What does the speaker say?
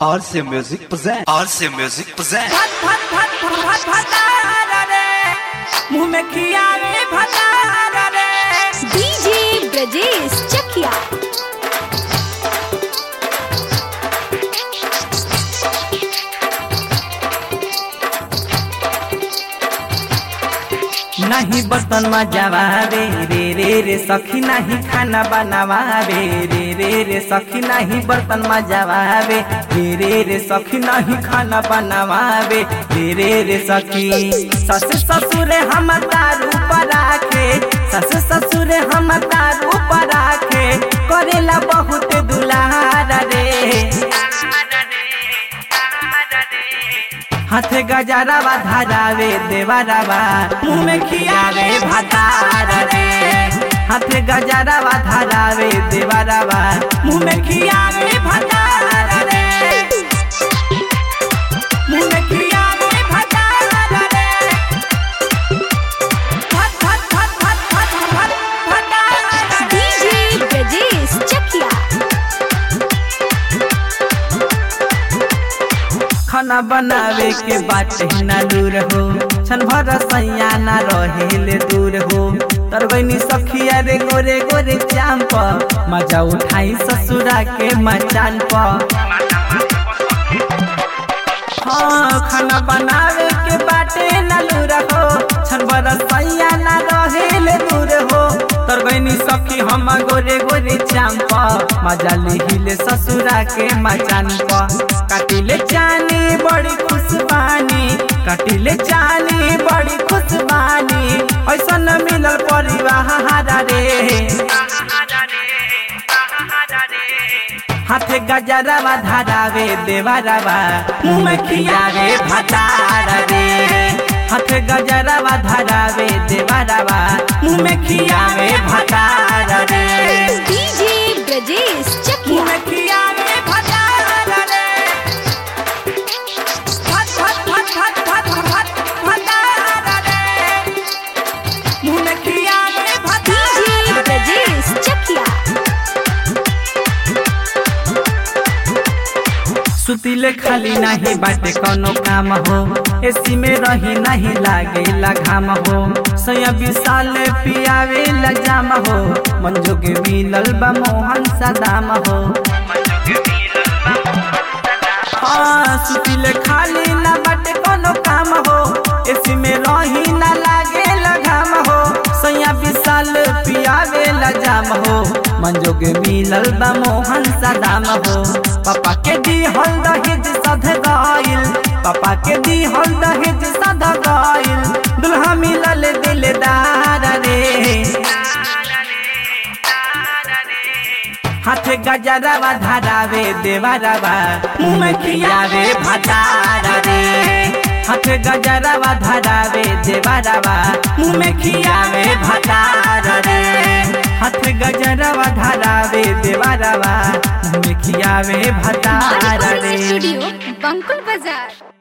RC Music present. RC Music present. भत भत भत भत भतार रे मुंह में खियावे भतार रे डीजे ब्रजेश चकिया नहीं बर्तन मजावे रे रे रे सखी नहीं खाना बनावावे रे रे रे सखी नहीं बर्तन मजावे रे रे रे सखी नहीं खाना बनावावे रे रे रे सखी सस ससुर हम तारू पर आके सस ससुर हम तारू पर आके करेला बहुत दुलार रे हाथे गजरावा धारावे देवरावा मुंह में खियावे भातार रे हाथे गजरावा धारावे देवरावा मुंह में खियावे भातार रे मुंह में खियावे भातार रे भत भत भत भत भत भत भातार रे डीजे ब्रजेश चकिया खाना बनावे के बाटे ना दूर हो छन भर सैया ना रहेले दूर हो तरबैनी सखिया रे गोरे गोरे चाम प मजा उठाई ससुरा के मचान प हाँ खाना बनावे के बाटे ना दूर हो छन भर सैया ना रहेले दूर हो तरबैनी सखी हम गोरे गोरे चाम प मजा लिहिले ससुरा के मचान प काटिले चानी बड़ी खुशबानी काटिले चानी बड़ी खुशबानी ऐसा न मिलल परिवार रे हाथे गजरावा धारावे देवरावा मुंह में खियावे भतार रे हाथे गजरावा धारावे देवरावा मुंह में खियावे भतार रे डीजे ब्रजेश मुंह चकिया में खियावे भतार रे भत भत भत भत भत भत भतार रे मुंह में खियावे डीजे भतार रे ब्रजेश चकिया सुतिले खाली नाही बाटे कोनो काम हो एसी में रही नहीं लागेला घाम हो सया विशाल पियावे जाम हो मंजोगे मिलल बा मोहन सदाम हो हाँ सुतिले खाली ना बाटे कोनो काम हो एसी में रही ना लागेला घाम हो सया विशाल पियावे जाम हो मंजोगे मिलल बा मोहन सदाम हो पापा के दी हल दहेज सध गइल पापा के दी हल दहेज सध गइल दुल्हा मिलल दिलदार रे हाथे गजरावा धारावे देवरावा मुंह में खियावे भतार रे हाथे गजरावा धारावे देवरावा मुंह में खियावे भतार रे हाथे गजरावा धारावे देवरावा मुंह में खियावे भतार रिकॉर्डिंग रे स्टूडियो बंकुल बाजार